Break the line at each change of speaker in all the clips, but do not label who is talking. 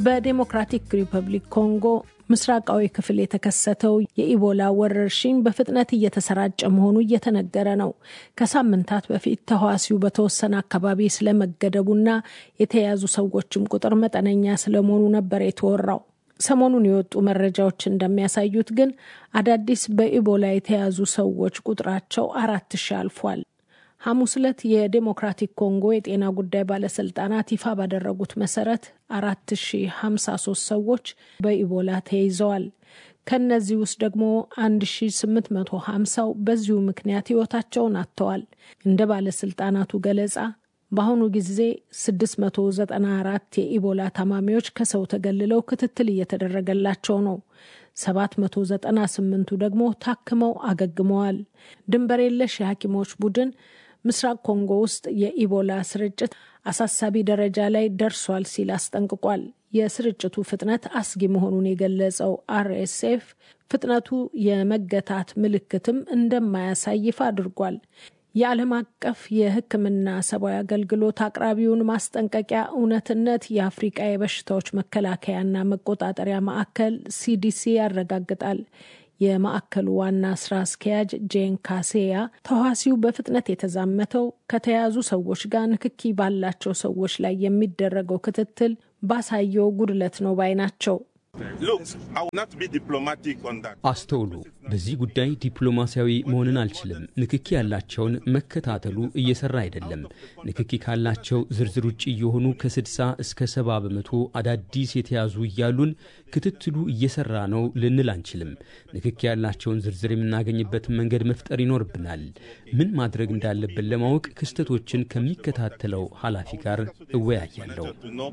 በዴሞክራቲክ ሪፐብሊክ ኮንጎ ምስራቃዊ ክፍል የተከሰተው የኢቦላ ወረርሽኝ በፍጥነት እየተሰራጨ መሆኑ እየተነገረ ነው። ከሳምንታት በፊት ተህዋሲው በተወሰነ አካባቢ ስለመገደቡና የተያዙ ሰዎችም ቁጥር መጠነኛ ስለመሆኑ ነበር የተወራው። ሰሞኑን የወጡ መረጃዎች እንደሚያሳዩት ግን አዳዲስ በኢቦላ የተያዙ ሰዎች ቁጥራቸው አራት ሺህ አልፏል። ሐሙስ ዕለት የዴሞክራቲክ ኮንጎ የጤና ጉዳይ ባለስልጣናት ይፋ ባደረጉት መሰረት 4053 ሰዎች በኢቦላ ተይዘዋል። ከነዚህ ውስጥ ደግሞ 1850ው በዚሁ ምክንያት ሕይወታቸውን አጥተዋል። እንደ ባለስልጣናቱ ገለጻ በአሁኑ ጊዜ 694 የኢቦላ ታማሚዎች ከሰው ተገልለው ክትትል እየተደረገላቸው ነው። 798ቱ ደግሞ ታክመው አገግመዋል። ድንበር የለሽ የሐኪሞች ቡድን ምስራቅ ኮንጎ ውስጥ የኢቦላ ስርጭት አሳሳቢ ደረጃ ላይ ደርሷል ሲል አስጠንቅቋል። የስርጭቱ ፍጥነት አስጊ መሆኑን የገለጸው አርኤስኤፍ ፍጥነቱ የመገታት ምልክትም እንደማያሳይ ይፋ አድርጓል። የዓለም አቀፍ የሕክምና ሰብአዊ አገልግሎት አቅራቢውን ማስጠንቀቂያ እውነትነት የአፍሪቃ የበሽታዎች መከላከያና መቆጣጠሪያ ማዕከል ሲዲሲ ያረጋግጣል። የማዕከሉ ዋና ስራ አስኪያጅ ጄን ካሴያ ተዋሲው በፍጥነት የተዛመተው ከተያዙ ሰዎች ጋር ንክኪ ባላቸው ሰዎች ላይ የሚደረገው ክትትል ባሳየው ጉድለት ነው ባይ ናቸው።
አስተውሉ፣ በዚህ ጉዳይ ዲፕሎማሲያዊ መሆንን አልችልም። ንክኪ ያላቸውን መከታተሉ እየሰራ አይደለም። ንክኪ ካላቸው ዝርዝር ውጭ የሆኑ ከ60 እስከ 70 በመቶ አዳዲስ የተያዙ እያሉን ክትትሉ እየሰራ ነው ልንል አንችልም። ንክኪ ያላቸውን ዝርዝር የምናገኝበትን መንገድ መፍጠር ይኖርብናል። ምን ማድረግ እንዳለብን ለማወቅ ክስተቶችን ከሚከታተለው ኃላፊ ጋር እወያያለሁ።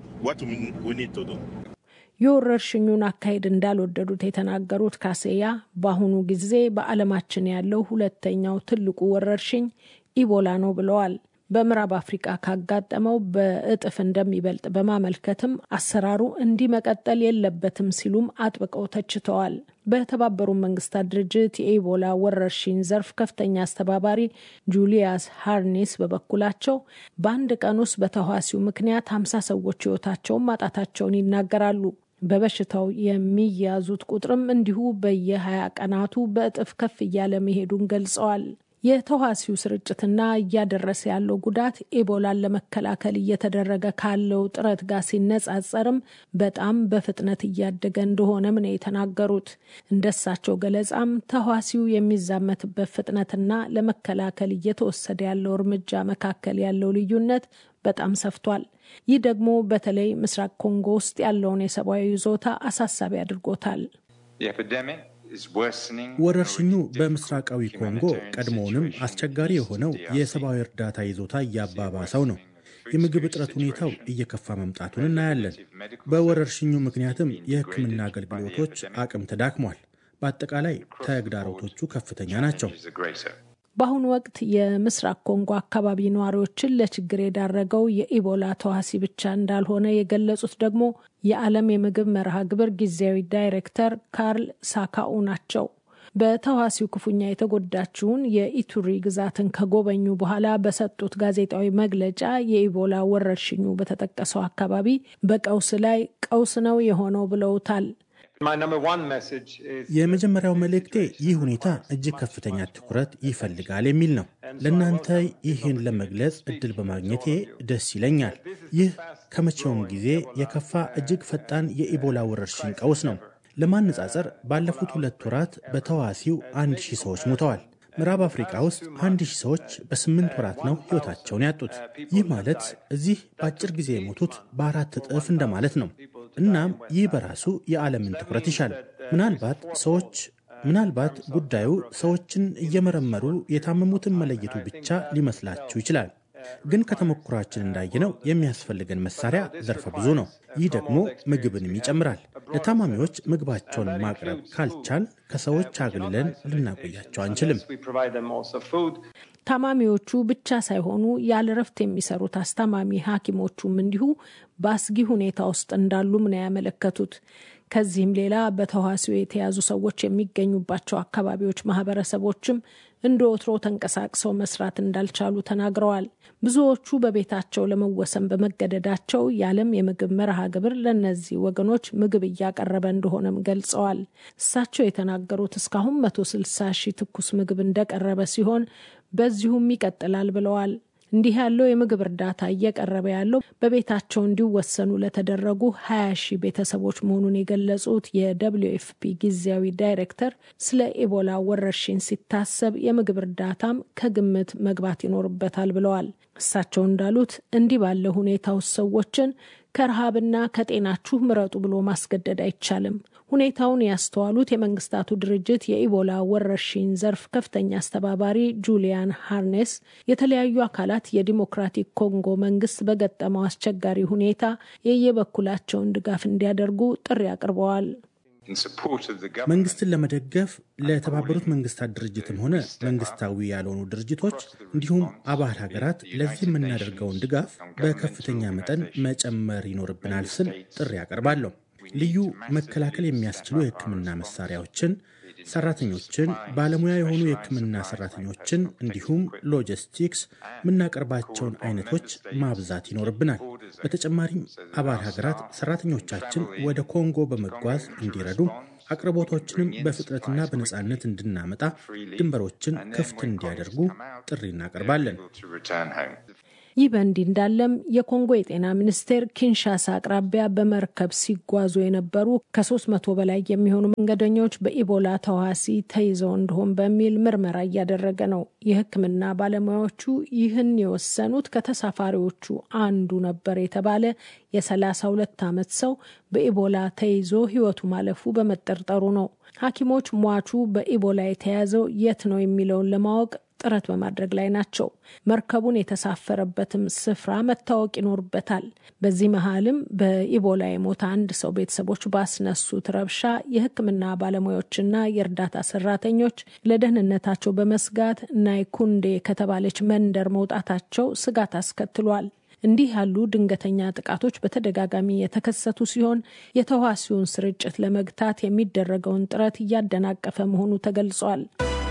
የወረርሽኙን አካሄድ እንዳልወደዱት የተናገሩት ካሴያ በአሁኑ ጊዜ በዓለማችን ያለው ሁለተኛው ትልቁ ወረርሽኝ ኢቦላ ነው ብለዋል። በምዕራብ አፍሪቃ ካጋጠመው በእጥፍ እንደሚበልጥ በማመልከትም አሰራሩ እንዲህ መቀጠል የለበትም ሲሉም አጥብቀው ተችተዋል። በተባበሩት መንግስታት ድርጅት የኢቦላ ወረርሽኝ ዘርፍ ከፍተኛ አስተባባሪ ጁሊያስ ሃርኔስ በበኩላቸው በአንድ ቀን ውስጥ በተህዋሲው ምክንያት ሀምሳ ሰዎች ህይወታቸውን ማጣታቸውን ይናገራሉ። በበሽታው የሚያዙት ቁጥርም እንዲሁ በየ20 ቀናቱ በእጥፍ ከፍ እያለ መሄዱን ገልጸዋል። የተዋሲው ስርጭትና እያደረሰ ያለው ጉዳት ኤቦላን ለመከላከል እየተደረገ ካለው ጥረት ጋር ሲነጻጸርም በጣም በፍጥነት እያደገ እንደሆነም ነው የተናገሩት። እንደሳቸው ገለጻም ተዋሲው የሚዛመትበት ፍጥነትና ለመከላከል እየተወሰደ ያለው እርምጃ መካከል ያለው ልዩነት በጣም ሰፍቷል። ይህ ደግሞ በተለይ ምስራቅ ኮንጎ ውስጥ ያለውን የሰብአዊ ይዞታ አሳሳቢ አድርጎታል።
ወረርሽኙ በምስራቃዊ ኮንጎ ቀድሞውንም አስቸጋሪ የሆነው የሰብአዊ እርዳታ ይዞታ እያባባሰው ነው። የምግብ እጥረት ሁኔታው እየከፋ መምጣቱን እናያለን። በወረርሽኙ ምክንያትም የሕክምና አገልግሎቶች አቅም ተዳክሟል። በአጠቃላይ ተግዳሮቶቹ ከፍተኛ ናቸው።
በአሁኑ ወቅት የምስራቅ ኮንጎ አካባቢ ነዋሪዎችን ለችግር የዳረገው የኢቦላ ተዋሲ ብቻ እንዳልሆነ የገለጹት ደግሞ የዓለም የምግብ መርሃ ግብር ጊዜያዊ ዳይሬክተር ካርል ሳካኡ ናቸው። በተዋሲው ክፉኛ የተጎዳችውን የኢቱሪ ግዛትን ከጎበኙ በኋላ በሰጡት ጋዜጣዊ መግለጫ የኢቦላ ወረርሽኙ በተጠቀሰው አካባቢ በቀውስ ላይ ቀውስ ነው የሆነው ብለውታል።
የመጀመሪያው መልእክቴ ይህ ሁኔታ እጅግ ከፍተኛ ትኩረት ይፈልጋል የሚል ነው። ለእናንተ ይህን ለመግለጽ እድል በማግኘቴ ደስ ይለኛል። ይህ ከመቼውም ጊዜ የከፋ እጅግ ፈጣን የኢቦላ ወረርሽኝ ቀውስ ነው። ለማነጻጸር ባለፉት ሁለት ወራት በተዋሲው አንድ ሺህ ሰዎች ሞተዋል። ምዕራብ አፍሪካ ውስጥ አንድ ሺህ ሰዎች በስምንት ወራት ነው ሕይወታቸውን ያጡት። ይህ ማለት እዚህ በአጭር ጊዜ የሞቱት በአራት እጥፍ እንደማለት ነው። እናም ይህ በራሱ የዓለምን ትኩረት ይሻል። ምናልባት ሰዎች ምናልባት ጉዳዩ ሰዎችን እየመረመሩ የታመሙትን መለየቱ ብቻ ሊመስላችሁ ይችላል። ግን ከተሞክሯችን እንዳየነው የሚያስፈልገን መሳሪያ ዘርፈ ብዙ ነው። ይህ ደግሞ ምግብንም ይጨምራል። ለታማሚዎች ምግባቸውን ማቅረብ ካልቻል ከሰዎች አግልለን ልናቆያቸው አንችልም።
ታማሚዎቹ ብቻ ሳይሆኑ ያለ እረፍት የሚሰሩት አስታማሚ ሐኪሞቹም እንዲሁ በአስጊ ሁኔታ ውስጥ እንዳሉም ነው ያመለከቱት። ከዚህም ሌላ በተዋሲው የተያዙ ሰዎች የሚገኙባቸው አካባቢዎች ማህበረሰቦችም እንደ ወትሮ ተንቀሳቅሰው መስራት እንዳልቻሉ ተናግረዋል። ብዙዎቹ በቤታቸው ለመወሰን በመገደዳቸው የዓለም የምግብ መርሃ ግብር ለእነዚህ ወገኖች ምግብ እያቀረበ እንደሆነም ገልጸዋል። እሳቸው የተናገሩት እስካሁን መቶ ስልሳ ሺህ ትኩስ ምግብ እንደቀረበ ሲሆን በዚሁም ይቀጥላል ብለዋል። እንዲህ ያለው የምግብ እርዳታ እየቀረበ ያለው በቤታቸው እንዲወሰኑ ለተደረጉ ሀያ ሺህ ቤተሰቦች መሆኑን የገለጹት የደብሊው ኤፍፒ ጊዜያዊ ዳይሬክተር ስለ ኢቦላ ወረርሽኝ ሲታሰብ የምግብ እርዳታም ከግምት መግባት ይኖርበታል ብለዋል። እሳቸው እንዳሉት እንዲህ ባለ ሁኔታ ውስጥ ሰዎችን ከረሃብና ከጤናችሁ ምረጡ ብሎ ማስገደድ አይቻልም። ሁኔታውን ያስተዋሉት የመንግስታቱ ድርጅት የኢቦላ ወረርሽኝ ዘርፍ ከፍተኛ አስተባባሪ ጁሊያን ሃርኔስ የተለያዩ አካላት የዲሞክራቲክ ኮንጎ መንግስት በገጠመው አስቸጋሪ ሁኔታ የየበኩላቸውን ድጋፍ እንዲያደርጉ ጥሪ አቅርበዋል።
መንግስትን ለመደገፍ ለተባበሩት መንግስታት ድርጅትም ሆነ መንግስታዊ ያልሆኑ ድርጅቶች እንዲሁም አባል ሀገራት ለዚህ የምናደርገውን ድጋፍ በከፍተኛ መጠን መጨመር ይኖርብናል ስል ጥሪ አቀርባለሁ። ልዩ መከላከል የሚያስችሉ የሕክምና መሳሪያዎችን፣ ሰራተኞችን፣ ባለሙያ የሆኑ የሕክምና ሰራተኞችን እንዲሁም ሎጂስቲክስ የምናቀርባቸውን አይነቶች ማብዛት ይኖርብናል። በተጨማሪም አባል ሀገራት ሰራተኞቻችን ወደ ኮንጎ በመጓዝ እንዲረዱ አቅርቦቶችንም በፍጥነትና በነፃነት እንድናመጣ ድንበሮችን ክፍት እንዲያደርጉ ጥሪ እናቀርባለን።
ይህ በእንዲህ እንዳለም የኮንጎ የጤና ሚኒስቴር ኪንሻሳ አቅራቢያ በመርከብ ሲጓዙ የነበሩ ከሶስት መቶ በላይ የሚሆኑ መንገደኞች በኢቦላ ተዋሲ ተይዘው እንደሆን በሚል ምርመራ እያደረገ ነው። የሕክምና ባለሙያዎቹ ይህን የወሰኑት ከተሳፋሪዎቹ አንዱ ነበር የተባለ የሰላሳ ሁለት ዓመት ሰው በኢቦላ ተይዞ ሕይወቱ ማለፉ በመጠርጠሩ ነው። ሐኪሞች ሟቹ በኢቦላ የተያዘው የት ነው የሚለውን ለማወቅ ጥረት በማድረግ ላይ ናቸው። መርከቡን የተሳፈረበትም ስፍራ መታወቅ ይኖርበታል። በዚህ መሀልም በኢቦላ የሞተ አንድ ሰው ቤተሰቦች ባስነሱት ረብሻ የሕክምና ባለሙያዎችና የእርዳታ ሰራተኞች ለደህንነታቸው በመስጋት ናይኩንዴ ከተባለች መንደር መውጣታቸው ስጋት አስከትሏል። እንዲህ ያሉ ድንገተኛ ጥቃቶች በተደጋጋሚ የተከሰቱ ሲሆን የተዋሲውን ስርጭት ለመግታት የሚደረገውን ጥረት እያደናቀፈ መሆኑ ተገልጿል።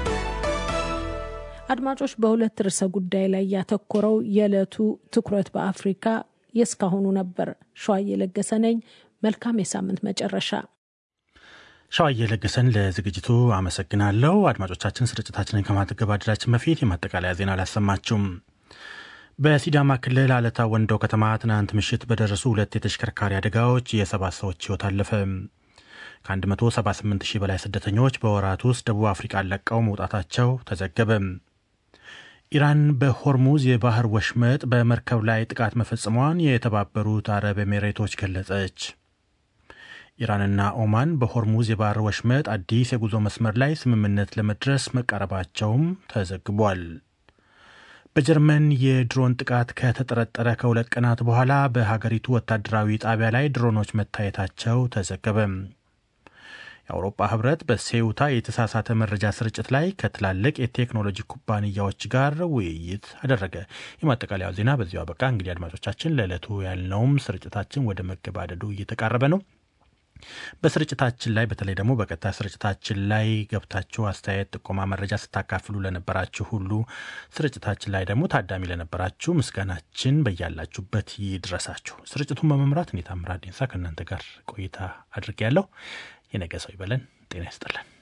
አድማጮች፣ በሁለት ርዕሰ ጉዳይ ላይ ያተኮረው የዕለቱ ትኩረት በአፍሪካ የእስካሁኑ ነበር። ሸዋዬ ለገሰ ነኝ። መልካም የሳምንት መጨረሻ።
ሸዋዬ ለገሰን ለዝግጅቱ አመሰግናለሁ። አድማጮቻችን፣ ስርጭታችንን ከማገባደዳችን በፊት የማጠቃለያ ዜና አላሰማችሁም። በሲዳማ ክልል አለታ ወንዶ ከተማ ትናንት ምሽት በደረሱ ሁለት የተሽከርካሪ አደጋዎች የሰባት ሰዎች ሕይወት አለፈ። ከ178 ሺህ በላይ ስደተኞች በወራት ውስጥ ደቡብ አፍሪቃን ለቀው መውጣታቸው ተዘገበ። ኢራን በሆርሙዝ የባህር ወሽመጥ በመርከብ ላይ ጥቃት መፈጸሟን የተባበሩት አረብ ኤሜሬቶች ገለጸች። ኢራንና ኦማን በሆርሙዝ የባህር ወሽመጥ አዲስ የጉዞ መስመር ላይ ስምምነት ለመድረስ መቃረባቸውም ተዘግቧል። በጀርመን የድሮን ጥቃት ከተጠረጠረ ከሁለት ቀናት በኋላ በሀገሪቱ ወታደራዊ ጣቢያ ላይ ድሮኖች መታየታቸው ተዘገበ። የአውሮፓ ህብረት በሴውታ የተሳሳተ መረጃ ስርጭት ላይ ከትላልቅ የቴክኖሎጂ ኩባንያዎች ጋር ውይይት አደረገ። የማጠቃለያው ዜና በዚሁ አበቃ። እንግዲህ አድማጮቻችን ለዕለቱ ያልነውም ስርጭታችን ወደ መገባደዱ እየተቃረበ ነው። በስርጭታችን ላይ በተለይ ደግሞ በቀጥታ ስርጭታችን ላይ ገብታችሁ አስተያየት፣ ጥቆማ፣ መረጃ ስታካፍሉ ለነበራችሁ ሁሉ ስርጭታችን ላይ ደግሞ ታዳሚ ለነበራችሁ ምስጋናችን በያላችሁበት ይድረሳችሁ። ስርጭቱን በመምራት እኔ ታምራት ዴንሳ ከእናንተ ጋር ቆይታ አድርጌያለሁ። የነገ ሰው ይበለን። ጤና ይስጥልን።